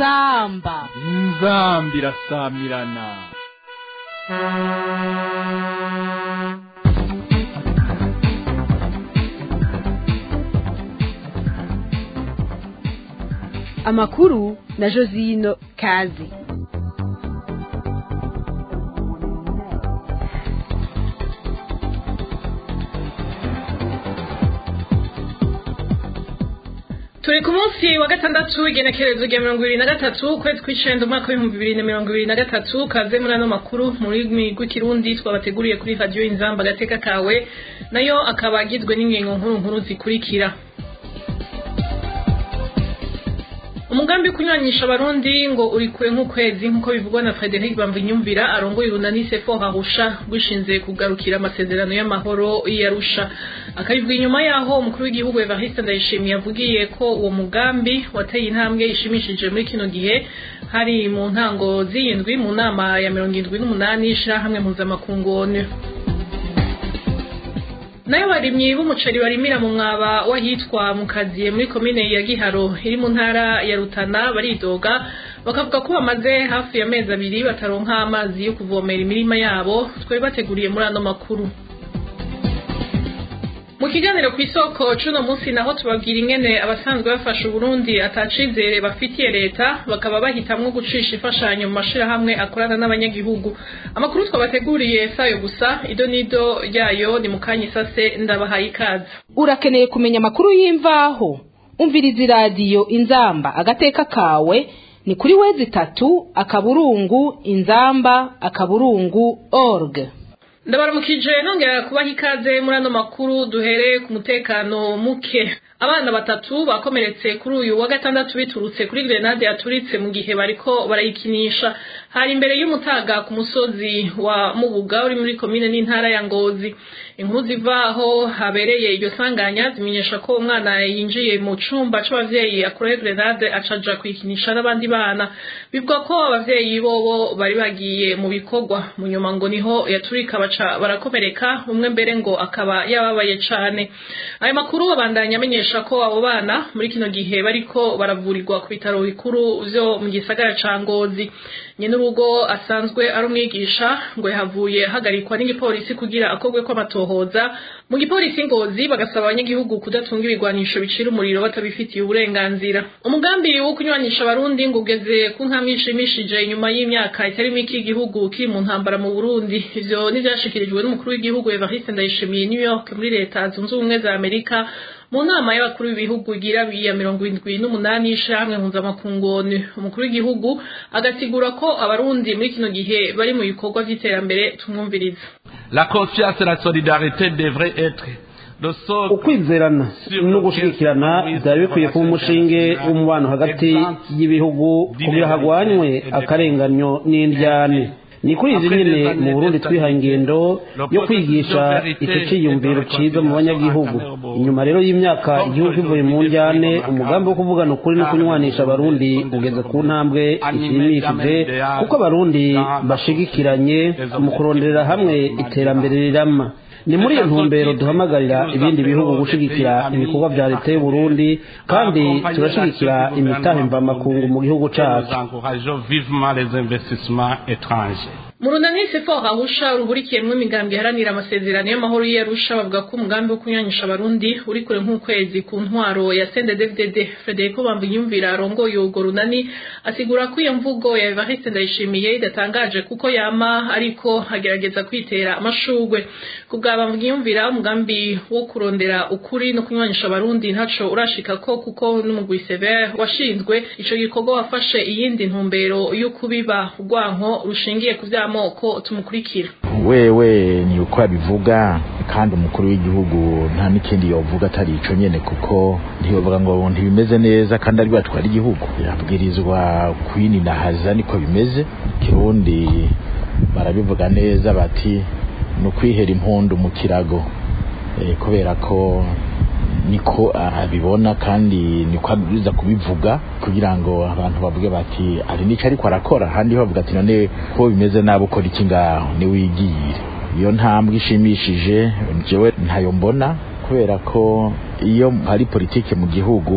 inzamba inzambi irasamirana amakuru na josino kazi turi ku munsi wa gatandatu w'igenekerezo rya mirongo ibiri na gatatu ukwezi kw'icenda umwaka w'ibihumbi bibiri na mirongo ibiri na gatatu kaze muri ano makuru mu rurimi rw'ikirundi twabateguriye kuri radiyo inzamba agateka kawe nayo akaba agizwe n'ingingo nkuru nkuru zikurikira umugambi wo kunyuranyisha abarundi ngo uri kure nk'ukwezi nk'uko bivugwa na frederic bamvinyumvira arongoye urunani sefo hahusha rwishinze kugarukira amasezerano y'amahoro y'arusha akabivuga inyuma yaho umukuru w'igihugu evariste ndayishimiye yavugiye ko uwo mugambi wateye intambwe ishimishije muri kino gihe hari mu ntango z'iyindwi mu nama ya mirongo indwi n'umunani y'ishirahamwe mpuzamakungu onu nayo barimyi b'umuceri barimira mu mwaba w'ahitwa mu kaziye muri komine ya giharo iri mu ntara ya rutana baridoga bakavuga ko bamaze hafi ya mezi abiri bataronka amazi yo kuvomera imirima yabo twari bateguriye muri ano makuru mu kiganiro ku isoko c'uno munsi naho tubabwira ingene abasanzwe bafasha uburundi atacizere bafitiye leta bakaba bahitamwo gucisha imfashanyo mu mashirahamwe akorana n'abanyagihugu amakuru twabateguriye sayo gusa ido nido ryayo ni mukanya isase ndabahaye ikaze urakeneye kumenya amakuru y'imvaho umviriza iradiyo inzamba agateka kawe ni kuri wezi itatu akaburungu inzamba akaburungu org ndabaramukije nongera kubaha ikaze muri ano makuru duhereye ku mutekano muke abana batatu bakomeretse kuri uyu wa gatandatu biturutse kuri grenade yaturitse mu gihe bariko barayikinisha hari imbere y'umutaga ku musozi wa mubuga uri muri komine n'intara ya ngozi inkuru ziva aho habereye iryo sanganya zimenyesha ko umwana yinjiye mu cumba c'abavyeyi akuraho grenade acaja kuyikinisha n'abandi bana bivuga ko abavyeyi bobo bari bagiye mu bikorwa mu nyuma ngo niho yaturika baca barakomereka umwe mbere ngo akaba yababaye cane ayo makuru abandanya amenyesha ko abo bana muri kino gihe bariko baravurirwa ku bitaro bikuru vyo mu gisagara ca ngozi nyene urugo asanzwe ari umwigisha ngo yahavuye hagarikwa n'igipolisi kugira akorwe ko amatohoza mu gipolisi ngozi bagasaba abanyagihugu kudatunga ibigwanisho bicira umuriro batabifitiye uburenganzira umugambi wo kunywanisha abarundi ngo ugeze ku nkamwe ishimishije inyuma y'imyaka itari mike igihugu kiri mu ntambara mu burundi ivyo nivyashikirijwe n'umukuru w'igihugu evariste ndayishimiye new york muri leta zunze ubumwe za amerika mu nama y'abakuru b'ibihugu igira ya mirongo indwi n'umunani y'ishirahamwe mpuzamakungu onu umukuru w'igihugu agasigura ko abarundi muri kino gihe bari mu bikorwa vy'iterambere tumwumviriza La confiance et la solidarité devraient être le socle ukwizerana no gushigikirana byari bikwiye kuba umushinge w'umubano hagati y'ibihugu kugira hagwanywe akarenganyo n'indyane ni kuri izi nyine mu burundi twihaye ingendo yo kwigisha icyo cyiyumviro cyiza mu banyagihugu inyuma rero y'imyaka igihugu kivuye mu njyane umugambi wo kuvugana ukuri no kunywanisha abarundi ugeze ku ntambwe ishimishije kuko abarundi bashigikiranye mu kuronderera hamwe iterambere rirama ni muri iyo ntumbero duhamagarira ibindi bihugu gushigikira ibikorwa bya leta y'u Burundi kandi turashigikira imitahe mvamakungu mu gihugu cyacu mu runani sefo hahusha ruhurikiyemwo imigambi iharanira amasezerano y'amahoro y'arusha bavuga ko umugambi wo kunyanyisha abarundi uri kure nk'ukwezi ku ntwaro ya CNDD-FDD Federico Bambiyumvira arongoye urwo runani asigura ko iyo mvugo ya Evariste Ndayishimiye idatangaje kuko yama ariko agerageza kwitera amashugwe ku bwa Bambiyumvira umugambi wo kurondera ukuri no kunyanyisha abarundi ntaco urashika ko kuko n'umugwi Sever washinzwe ico gikorwa wafashe iyindi ntumbero yo kubiba urwanko rushingiye ku vyama amoko tumukurikira wewe ni uko abivuga kandi umukuru w'igihugu nta n'ikindi yovuga atari ico nyene kuko ntiyovuga ngo ntibimeze neza kandi ari batwara igihugu yabwirizwa kwininahaza niko bimeze kirundi barabivuga neza bati ni ukwihera impundu mu kirago e, kubera ko niko abibona kandi niko abiza kubivuga kugira ngo abantu bavuge bati ari nico ariko arakora handi bavuga ati none ko bimeze nabi ukora iki ngaho niwigiyire iyo ntambwe ishimishije jewe ntayo mbona kubera ko iyo hari politike mu gihugu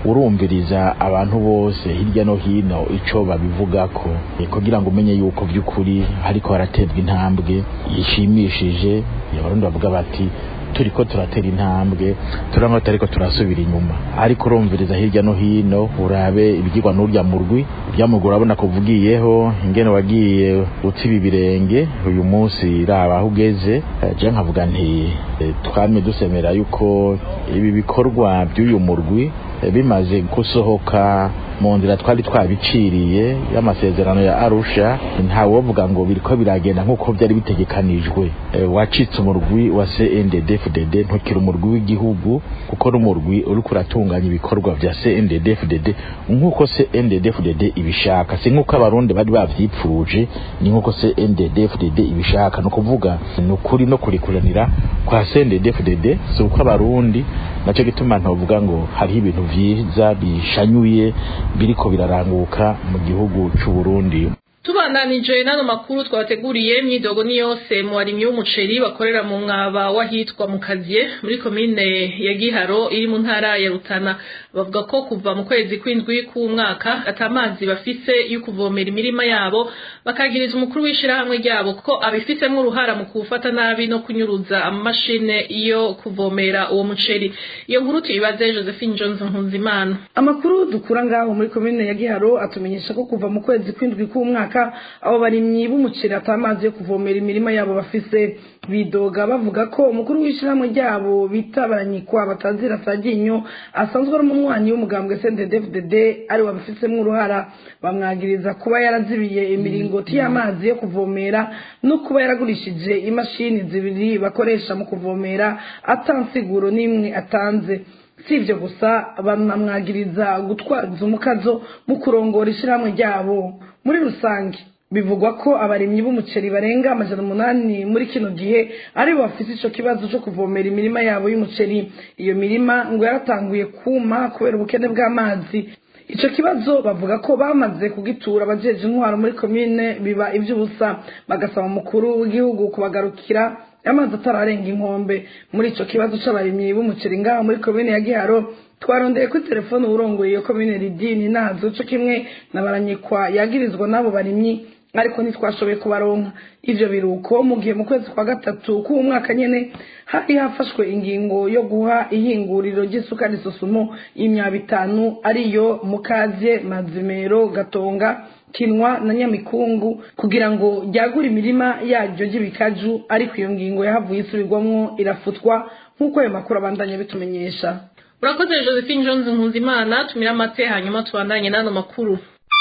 urumviriza abantu bose hirya no hino ico babivugako eh, kugira ngo umenye yuko vy'ukuri hariko haraterwa intambwe ishimishije abarundi bavuga bati turiko turatera intambwe turangwa tutariko turasubira inyuma ariko urumviriza hirya no hino urabe ibigirwa n'urya murwi urya murwi urabona kuvugiyeho ingene wagiye utsiba ibirenge uyu munsi raba aho ugeze Eh, je nkavuga nti eh, twame dusemera yuko ibi bikorwa by'uyu murwi eh, bimaze gusohoka mu nzira twari twabiciriye y'amasezerano ya arusha ntawovuga ngo biriko biragenda nk'uko byari bitegekanijwe Eh, wacitse umurwi wa cnddfdd ntukiri umurwi w'igihugu kuko n'umurwi uriko uratunganya ibikorwa vya cnddfdd nk'uko cnddfdd ibishaka si nk'uko abarundi bari bavyipfuje ni nk'uko cnddfdd ibishaka ni ukuvuga ni ukuri no kurikuranira kwa cnddfdd si uko abarundi naco gituma ntovuga ngo hariho ibintu vyiza bishanyuye biriko biraranguka mu gihugu c'u Burundi tubandanije n'ano makuru twabateguriye imyidogo ni yose mu barimyi b'umuceri bakorera mu mwaba w'ahitwa mu kaziye muri komine ya giharo iri mu ntara ya rutana bavuga ko kuva mu kwezi kw'indwi k'umwaka atamazi bafise yo kuvomera imirima yabo bakagiriza umukuru w'ishirahamwe ryabo ko abifitemo uruhara mu kuwufata nabi no kunyuruza amamashine yo kuvomera uwo muceri iyo nkuru tuyibaze josephine johnson nkunzimana amakuru dukura ngaho muri komine ya giharo atumenyesha ko kuva mu kwezi kw'indwi k'umwaka abo barimyi b'umuceri atamazi yo kuvomera imirima yabo bafise bidoga bavuga ko umukuru w'ishyirahamwe ryabo bita baranyikwa batazira saginyo asanzwe ari umunywanyi w'umugambwe CNDD-FDD ari wabifitemo uruhara bamwagiriza kuba yarazibiye imiringoti y'amazi yo kuvomera no kuba yaragurishije imashini zibiri bakoresha mu kuvomera atansiguro n'imwe atanze si ibyo gusa banamwagiriza gutwaza umukazo mu kurongora ishyirahamwe ryabo muri rusange bivugwa ko abarimyi b'umuceri barenga amajana umunani muri kino gihe aribo bafite ico kibazo co kuvomera imirima yabo y'umuceri iyo mirima ngo yaratanguye kuma kubera ubukene bw'amazi ico kibazo bavuga ko bamaze kugitura abajeje intwaro muri komine biba ivy'ubusa bagasaba umukuru w'igihugu kubagarukira amazi atararenga inkombe muri ico kibazo c'abarimyi b'umuceri ngaho muri komine ya giharo twarondeye kuri telefone uwurongoye iyo komine ridini nazo co kimwe na baranyikwa yagirizwa n'abo barimyi ariko ntitwashoboye kubaronka ivyo biruko mu gihe mu kwezi kwa gatatu k'uwo mwaka nyene hari hafashwe ingingo yo guha ihinguriro ry'isukari sosumo y'imyaba itanu ariyo mukaze mazimero gatonga kinwa na nyamikungu kugira ngo ryagure imirima yaryo ry'ibikaju ariko iyo ngingo yahavuye isubirwamwo irafutwa nk'uko ayo makuru abandanya bitumenyesha urakoze josephine jones nkunzimana tumira amate hanyuma tubandanye n'ano makuru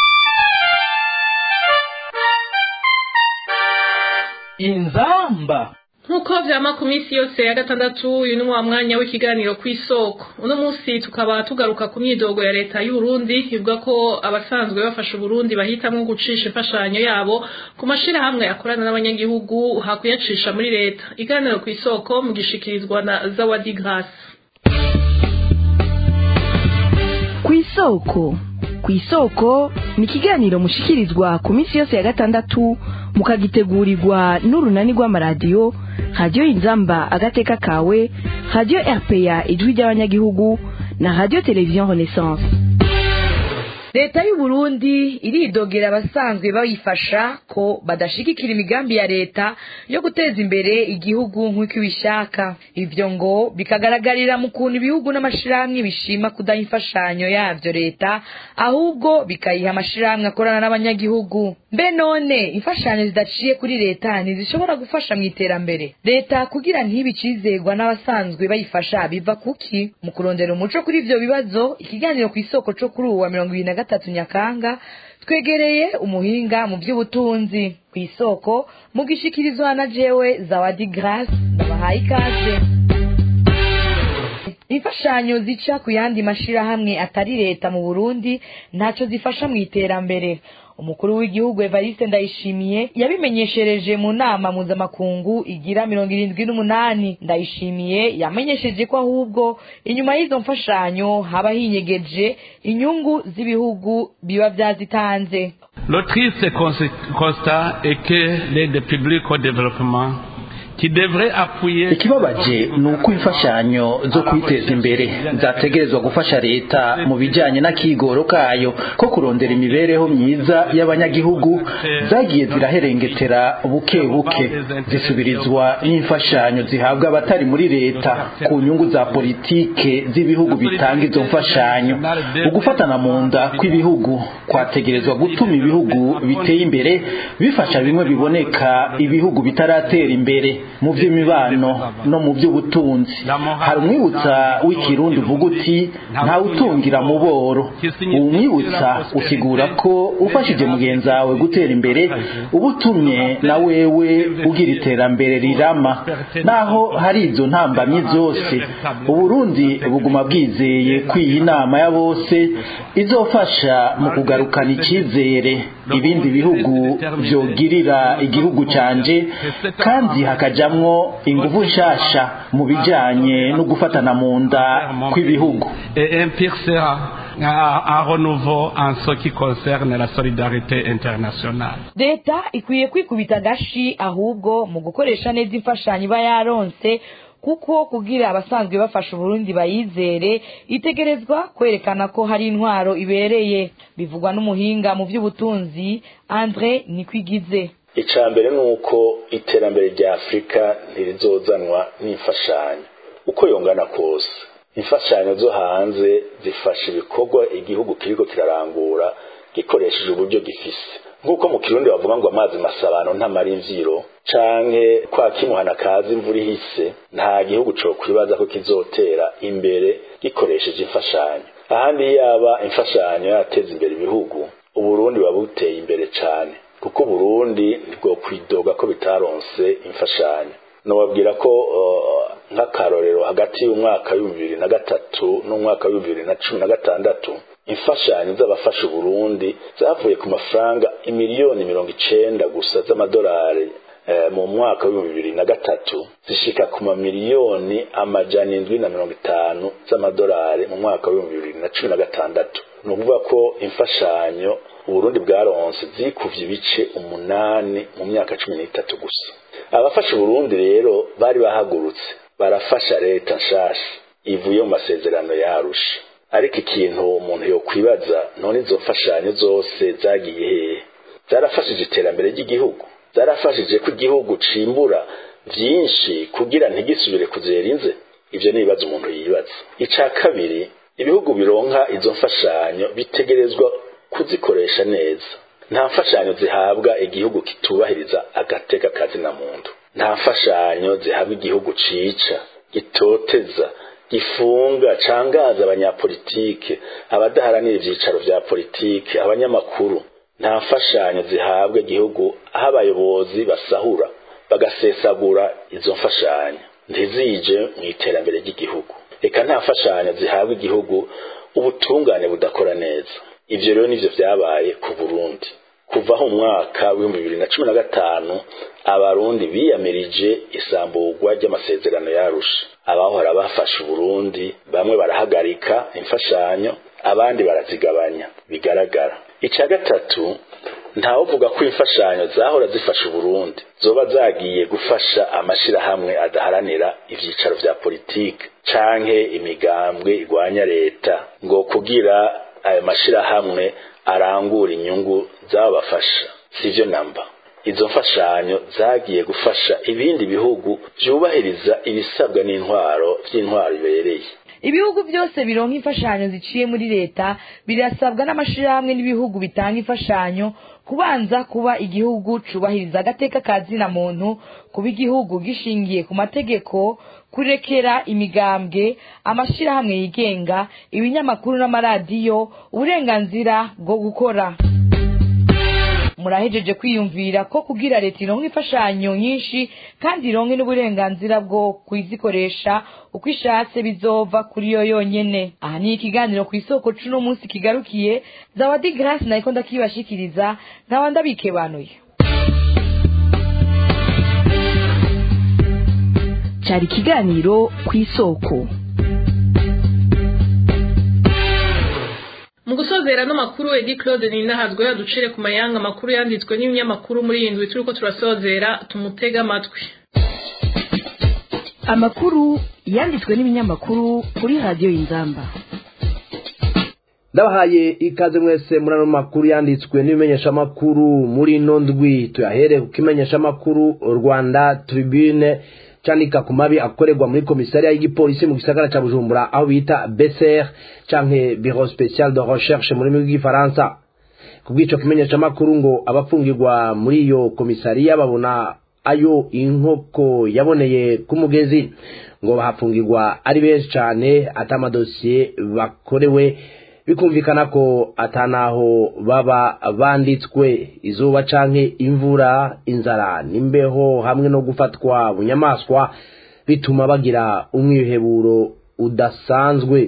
inzamba nk'uko vyama ku minsi yose ya gatandatu uyu ni wa mwanya w'ikiganiro ku isoko uno munsi tukaba tugaruka ku myidogo ya leta y'uburundi ivuga ko abasanzwe bafasha uburundi bahitamwo gucisha imfashanyo yabo ku mashirahamwe akorana n'abanyagihugu hakuyacisha muri leta ikiganiro ku isoko mugishikirizwa na zawadi grace ku isoko ku isoko ni ikiganiro mushikirizwa ku minsi yose ya gatandatu mukagitegurirwa n'urunani rw'amaradiyo radiyo inzamba agateka kawe radiyo rpa ijwi ry'abanyagihugu na radiyo televiziyo renaissance leta y'uburundi iridogera abasanzwe bayifasha ko badashigikira imigambi ya leta yo guteza imbere igihugu nk'uko ibishaka ivyo ngo bikagaragarira mu kuntu ibihugu n'amashirahamwe bishima kudaha imfashanyo yavyo leta ahubwo bikayiha amashirahamwe akorana n'abanyagihugu mbe none imfashanyo zidaciye kuri leta ntizishobora gufasha mu iterambere leta kugira ntibe icizegwa n'abasanzwe bayifasha biva kuki mu kurondera umuco kuri ivyo bibazo ikiganiro ku isoko co kuri uwa mirongo ibiri na gatatu nyakanga twegereye umuhinga mu by'ubutunzi ku isoko mu gishikirizwa na jewe zawadi grace babahaye ikaze imfashanyo zica ku yandi mashirahamwe atari leta mu burundi ntaco zifasha mu iterambere umukuru w'igihugu evariste ndayishimiye yabimenyeshereje mu nama mpuzamakungu igira mirongo irindwi n'umunani ndayishimiye yamenyesheje ko ahubwo inyuma y'izo mfashanyo haba hinyegeje inyungu z'ibihugu biba vyazitanze Le triste constat est que l'aide publique au développement qui devrait appuyer ikibabaje ni uko imfashanyo zo kwiteza imbere zategerezwa gufasha leta mu bijyanye n'akigoro kayo ko kurondera imibereho myiza y'abanyagihugu zagiye ziraherengetera buke buke zisubirizwa n'imfashanyo zihabwa abatari muri leta ku nyungu za politike z'ibihugu bitanga izo mfashanyo ugufatana mu nda kw'ibihugu kwategerezwa gutuma ibihugu biteye imbere bifasha bimwe biboneka ibihugu bitaratera imbere mu by'imibano no mu by'ubutunzi hari umwibutsa w'ikirundi uvuga uti ntawutungira mu boro uwo mwibutsa usigura ko ufashije mugenzi wawe gutera imbere uba utumye na wewe ugira iterambere rirama naho hari izo ntambamyi zose uburundi buguma bwizeye ko iyi nama ya bose izofasha mu kugarukana icyizere ibindi bihugu byogirira igihugu cyanje kandi hakajamwo ingufu nshasha mu bijanye no gufatana mu nda kw'ibihugu un renouveau en ce qui concerne la solidarité internationale leta ikwiye kwikubita agashi ahubwo mu gukoresha neza imfashanyo iba yaronse kuko kugira abasanzwe bafasha uburundi bayizere itegerezwa kwerekana ko hari intwaro ibereye bivugwa n'umuhinga mu by'ubutunzi andre nikwigize icya mbere ni uko iterambere rya afurika ntirizozanwa n'imfashanyo uko yongana kose imfashanyo zo hanze zifasha ibikorwa igihugu kiriko kirarangura gikoresheje uburyo gifise nk'uko mu kirundi bavuga ngo amazi masabano ntamara imvyiro canke kwa kimuhana kazi imvura ihise nta gihugu co kwibaza ko kizotera imbere gikoresheje imfashanyo ahandi yaba imfashanyo yateza imbere ibihugu uburundi buba buteye imbere cane kuko uburundi ntibwo kwidoga ko bitaronse imfashanyo nobabwira ko nk'akarorero hagati y'umwaka w'ibihumbi bibiri na gatatu n'umwaka w'ibihumbi bibiri na cumi na gatandatu imfashanyo z'abafasha uburundi zavuye ku mafaranga imiliyoni mirongo icenda gusa z'amadolari mu mwaka w'ibihumbi bibiri na gatatu zishika ku mamiliyoni amajana indwi na mirongo itanu z'amadolari mu mwaka w'ibihumbi bibiri na cumi na gatandatu ni ukuvuga ko imfashanyo uburundi bwaronse zikuvye ibice umunani mu myaka cumi n'itatu gusa abafasha uburundi rero bari bahagurutse barafasha leta nshasha ivuye mu masezerano yarusha ariko ikintu umuntu yokwibaza none izo mfashanyo zose zagiye hehe zarafashije iterambere ry'igihugu zarafashije ko igihugu cimbura vyinshi kugira ntigisubire kuzera inze ivyo ni ibibazo umuntu yibaza ica kabiri ibihugu bironka izo mfashanyo bitegerezwa kuzikoresha neza nta mfashanyo zihabwa igihugu kitubahiriza agateka kazina muntu nta mfashanyo zihabwa igihugu cica gitoteza gifunga cangaza abanyapolitike abadaharanira ivyicaro vya politike abanyamakuru nta mfashanyo zihabwa igihugu aho abayobozi basahura bagasesagura izo mfashanyo ntizije mu iterambere ry'igihugu reka nta mfashanyo zihabwa igihugu ubutungane budakora neza ivyo rero nivyo vyabaye ku burundi kuvaho umwaka w'ibihumbi bibiri na cumi na gatanu abarundi biyamirije isamburwa ry'amasezerano yarusha abahora bafasha uburundi bamwe barahagarika imfashanyo abandi barazigabanya bigaragara ica gatatu ntawuvuga ko imfashanyo zahora zifasha uburundi zoba zagiye gufasha amashirahamwe adaharanira ivyicaro vya politike canke imigambwe igwanya leta ngo kugira ayo mashirahamwe arangura inyungu zabafasha sivyo namba izo mfashanyo zagiye gufasha ibindi bihugu vyubahiriza ibisabwa n'intwaro vy'intwaro ibereye ibihugu byose bironka imfashanyo ziciye muri leta birasabwa n'amashirahamwe n'ibihugu bitanga imfashanyo kubanza kuba igihugu cubahiriza agateka ka zina muntu kuba igihugu gishingiye ku mategeko kurekera imigambwe amashirahamwe yigenga ibinyamakuru n'amaradiyo uburenganzira bwo gukora murahejeje kwiyumvira ko kugira leta ironka imfashanyo nyinshi kandi ironke n'uburenganzira bwo kuzikoresha uko ishatse bizova kuri yo yonyene aha ni ikiganiro ku isoko c'uno munsi kigarukiye zawadi grace nariko ndakibashikiriza nkaba ndabikebanuye cyari ikiganiro ku isoko mu gusozera n'amakuru edi claude ninahazwe yaducire ku mayanga amakuru yanditswe n'ibinyamakuru muri iyi ndwi turiko turasozera tumutega amatwi amakuru yanditswe n'ibinyamakuru kuri radiyo y'inzamba ndabahaye ikaze mwese muri ano makuru yanditswe n'ibimenyeshamakuru muri ino ndwi tuyahere ku kimenyeshamakuru rwanda tribune candika ku mabi akorerwa muri komisariya y'igipolisi mu gisagara ca bujumbura aho bita beser canke bureau special de recherche mu rurimi rw'igifaransa ku bw'ico kimenyeshamakuru ngo abafungirwa muri iyo komisariya babona ayo inkoko yaboneye ku mugezi ngo bahafungirwa ari benshi cane ata amadosiye bakorewe bikumvikana ko atanaho baba banditswe izuba canke imvura inzara n'imbeho hamwe no gufatwa bunyamaswa bituma bagira umwiheburo udasanzwe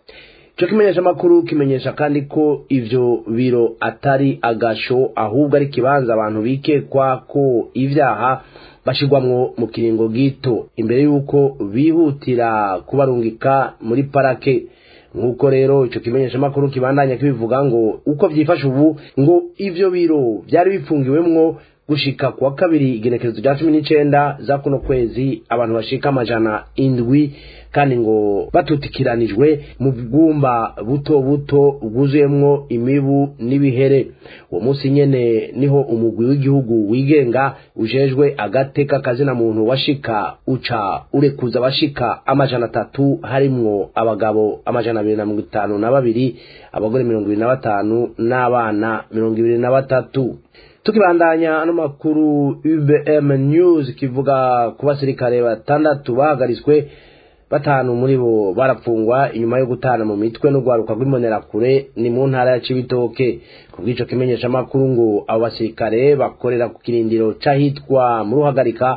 ico kimenyeshamakuru kimenyesha kandi ko ivyo biro atari agasho ahubwo ari ikibanza abantu bikekwa ko ivyaha bashirwamwo mu kiringo gito imbere y'uko bihutira kubarungika muri parake nk'uko rero ico kimenyeshamakuru kibandanya kibivuga ngo uko vyifashe ubu ngo ivyo biro vyari bifungiwemwo gushika kuwa kabiri igenekerezo rya cumi n'icenda za kuno kwezi abantu bashika amajana indwi kandi ngo batutikiranijwe mu bwumba buto buto bwuzuyemwo imibu n'ibihere uwo munsi nyene niho umugwi w'igihugu wigenga ujejwe agateka kazina muntu washika uca urekuza abashika amajana atatu harimwo abagabo amajana abiri na mirongo itanu na babiri abagore mirongo ibiri na batanu n'abana mirongo ibiri na batatu tukibandanya ano makuru UBM News kivuga ku basirikare batandatu bahagaritswe batanu muri bo barapfungwa inyuma yo gutana mu mitwe n'urwaruka rw'imbonerakure ni mu ntara ya Cibitoke ku bw'ico kimenyesha makuru ngo abo basirikare bakorera ku kirindiro c'ahitwa mu ruhagarika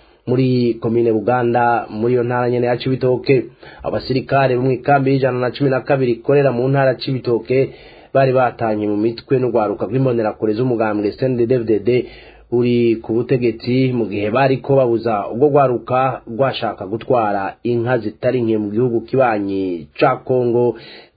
muri komine Buganda muri iyo ntara nyene ya Cibitoke abo basirikare bo mw'ikambi y'ijana na cumi na kabiri ikorera mu ntara ya Cibitoke bari batanye mu mitwe n'urwaruka rw'imbonerakure z'umugambwe CNDD-FDD uri ku butegetsi mu gihe bariko babuza ubwo rwaruka rwashaka gutwara inka zitari nke mu gihugu kibanyi ca Kongo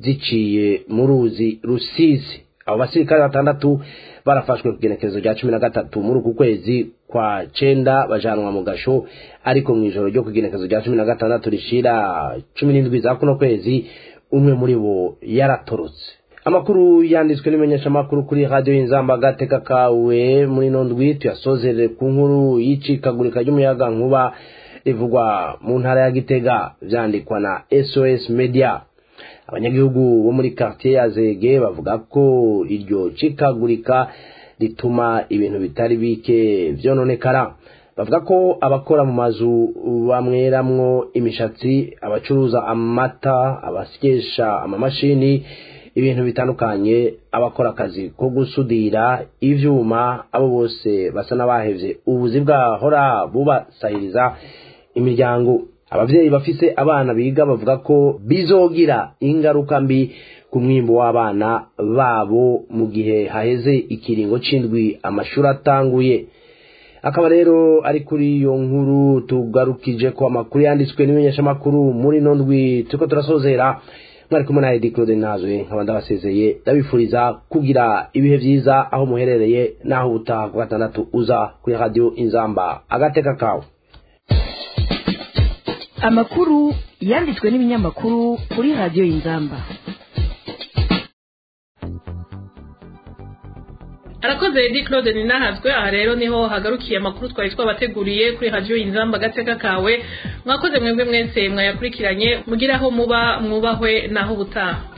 ziciye mu ruzi Rusizi abo basirikare batandatu barafashwe ku genekerezo rya cumi na gatatu muri uku kwezi kwa cenda bajanwa mu gasho ariko mw'ijoro ryo ku genekerezo rya cumi na gatandatu rishira cumi n'indwi za kuno kwezi umwe muri bo yaratorotse amakuru yanditswe n'imenyeshamakuru kuri radiyo y'inzamba agateka kawe muri ino ndwi tuyasozerere ku nkuru y'icikagurika ry'umuyaga nkuba rivugwa mu ntara ya gitega vyandikwa na sos media abanyagihugu bo muri quartier ya zege bavuga ko iryo cikagurika rituma ibintu bitari bike vyononekara bavuga ko abakora mu mazu bamweramwo imishatsi abacuruza amata abasyesha amamashini ibintu bitandukanye abakora akazi ko gusudira ivyuma abo bose basa n'abahevye ubuzi bwahora bubasahiriza imiryango abavyeyi bafise abana biga bavuga ko bizogira ingaruka mbi ku mwimbo w'abana babo mu gihe haheze ikiringo c'indwi amashuri atanguye akaba rero ari kuri iyo nkuru tugarukije ko amakuru yanditswe n'imenyeshamakuru muri ino ndwi turiko turasozera mwari kumwe na Edi Claude Nazwe nkaba ndabasezeye ndabifuriza kugira ibihe vyiza aho muherereye naho ubutaha ku gatandatu uza kuri radio Inzamba agateka kawe amakuru yanditswe n'ibinyamakuru kuri radiyo y'inzamba arakoze Edi Claude ninahazwe aha rero niho hagarukiye amakuru twari twabateguriye kuri radio Inzamba gateka kawe mwakoze mwebwe mwese mwayakurikiranye mugira aho muba mwubahwe naho ubutaha